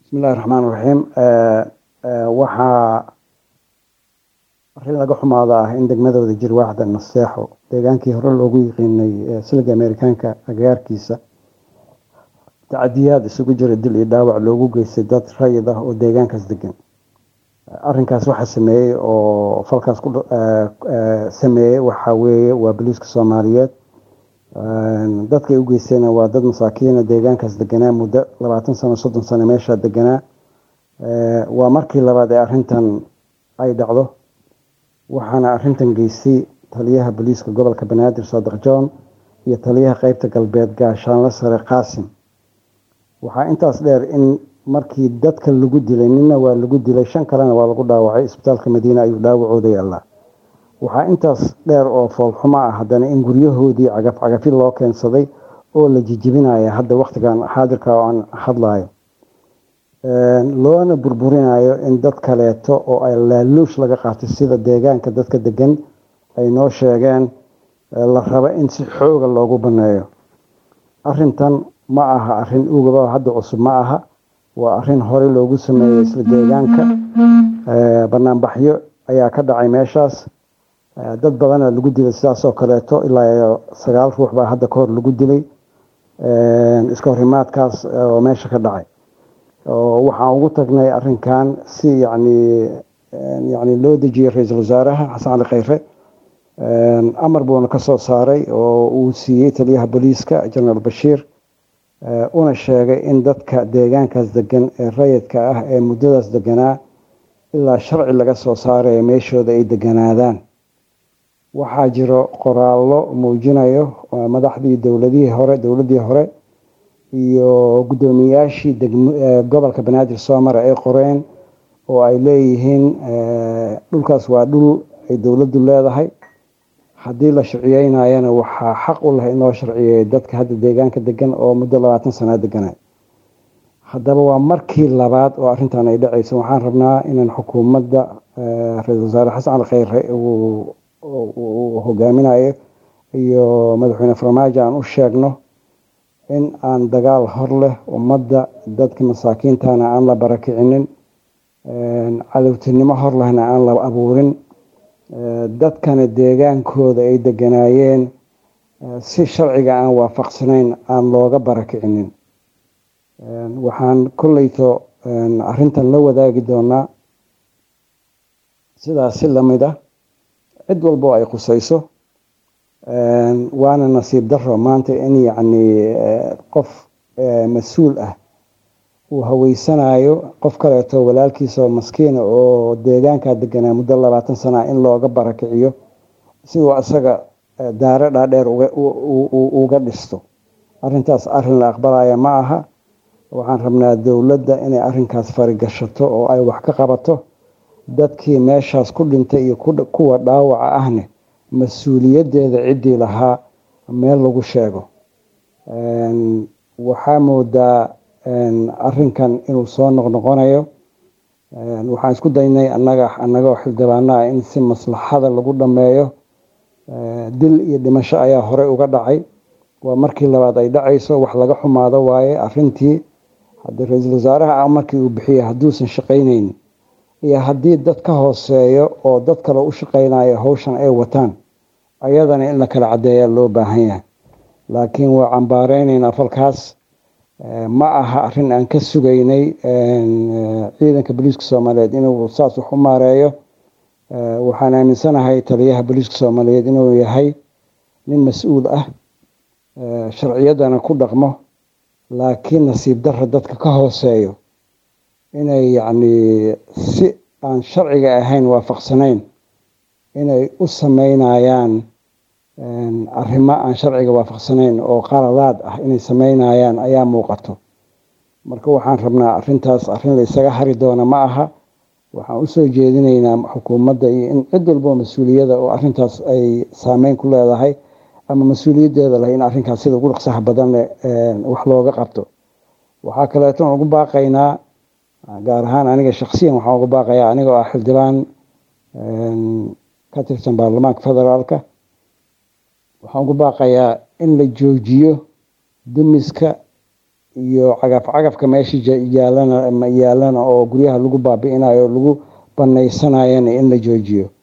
bismillahi raxmaan raxiim waxaa arrin laga xumaada ah in degmadooda jir waaxda naseexo deegaankii hore loogu yiqiinay siliga amerikaanka agagaarkiisa tacadiyaad isugu jira dil iyo dhaawac loogu geystay dad rayid ah oo deegaankaas degan arinkaas waxaa sameeyey oo falkaas ku sameeyey waxaa weeye waa boliiska soomaaliyeed dadkay u geystayna waa dad masaakiina deegaankaas deganaa muddo labaatan sano soddon sano meeshaa deganaa waa markii labaad ee arintan ay dhacdo waxaana arintan geystay taliyaha booliiska gobolka banaadir saadiq john iyo taliyaha qeybta galbeed gaashaanle sare qaasim waxaa intaas dheer in markii dadka lagu dilay nina waa lagu dilay shan kalena waa lagu dhaawacay isbitaalka madiine ayuu dhaawacooda yaallaa waxaa intaas dheer oo foolxumo ah haddana in guryahoodii cagaf cagafi loo keensaday oo la jijibinaya hadda wakhtigan xaadirka oo aan hadlayo loona burburinayo in dad kaleeto oo ay laaluush laga qaatay sida deegaanka dadka degan ay noo sheegeen la rabo in si xooga loogu baneeyo arintan ma aha arin ugaba hadda cusub ma aha waa arin horey loogu sameeyey isla deegaanka banaanbaxyo ayaa ka dhacay meeshaas dad badana lagu dilay sidaasoo kaleeto ilaa sagaal ruux baa hadda kahor lagu dilay iska horimaadkaas oo meesha ka dhacay waxaan ugu tagnay arinkan si yani yani loo dejiyey ra-iisul wasaaraha xasan cali kheyre amar buuna kasoo saaray oo uu siiyey taliyaha booliiska jenaraal bashiir una sheegay in dadka deegaankaas degan ee rayidka ah ee muddadaas deganaa ilaa sharci laga soo saarayo meeshooda ay deganaadaan waxaa jiro qoraallo muujinayo madaxdii dowladihii hore dowladdii hore iyo guddoomiyaashii gobolka banaadir soo mara ay qoreen oo ay leeyihiin dhulkaas waa dhul ay dowladdu leedahay haddii la sharciyeynayana waxaa xaq u leh in loo sharciyeeyo dadka hadda deegaanka degan oo muddo labaatan sanaa deganay haddaba waa markii labaad oo arrintan ay dhacayso waxaan rabnaa inaan xukuumadda ra-isul wasaare xasan cali kheyre uu hogaaminayo iyo madaxweyne farmaajo aan u sheegno in aan dagaal hor leh ummadda dadka masaakiintana aan la barakicinin cadowtinimo hor lehna aan la abuurin dadkana deegaankooda ay deganaayeen si sharciga aan waafaqsanayn aan looga barakicinin waxaan kolleyto arintan la wadaagi doonaa sidaas si lamid ah cid walba oo ay khusayso waana nasiib daro maanta in yacni qof mas-uul ah uu haweysanayo qof kaleeto walaalkiisa oo maskiina oo deegaankaa deganaa muddo labaatan sana in looga barakiciyo si uu asaga daare dhaadheer uga dhisto arintaas arin la aqbalaya ma aha waxaan rabnaa dowladda inay arinkaas farigashato oo ay wax ka qabato dadkii meeshaas ku dhintay iyo kuwa dhaawaca ahne mas-uuliyadeeda ciddii lahaa meel lagu sheego waxaa moodaa arinkan inuu soo noqnoqonayo waxaan isku daynay anaga anagoo xildhibaanaha in si maslaxada lagu dhameeyo dil iyo dhimasho ayaa horey uga dhacay waa markii labaad ay dhacayso wax laga xumaado waaye arintii hadii ra-iisul wasaaraha markii uu bixiyey hadduusan shaqayneyn iyo haddii dad ka hooseeyo oo dad kale u shaqaynayo howshan ay wataan ayadana in la kala cadeeyaa loo baahan yahay laakiin waa cambaareynayna falkaas ma aha arin aan ka sugaynay ciidanka booliiska soomaaliyeed inuu saas wax u maareeyo waxaan aaminsanahay taliyaha booliiska soomaaliyeed inuu yahay nin mas-uul ah sharciyadana ku dhaqmo laakiin nasiib dara dadka ka hooseeyo inay yacni si aan sharciga ahayn waafaqsanayn inay u sameynayaan arrimo aan sharciga waafaqsanayn oo qaladaad ah inay sameynayaan ayaa muuqato marka waxaan rabnaa arintaas arrin la isaga hari doona ma aha waxaan usoo jeedinaynaa xukuumadda iyo in cid walboo mas-uuliyada oo arintaas ay saameyn ku leedahay ama mas-uuliyaddeeda leh in arrinkaas sida ugu dhaqsaha badan leh wax looga qabto waxaa kaleeton ugu baaqaynaa gaar ahaan aniga shaksiyan waxaan uga baaqayaa anigoo ah xildhibaan ka tirsan baarlamaanka federaalka waxaan ugu baaqayaa in la joojiyo dumiska iyo cagaf cagafka meesha yaalana yaalana oo guryaha lagu baabi'inayo lagu banaysanayana in la joojiyo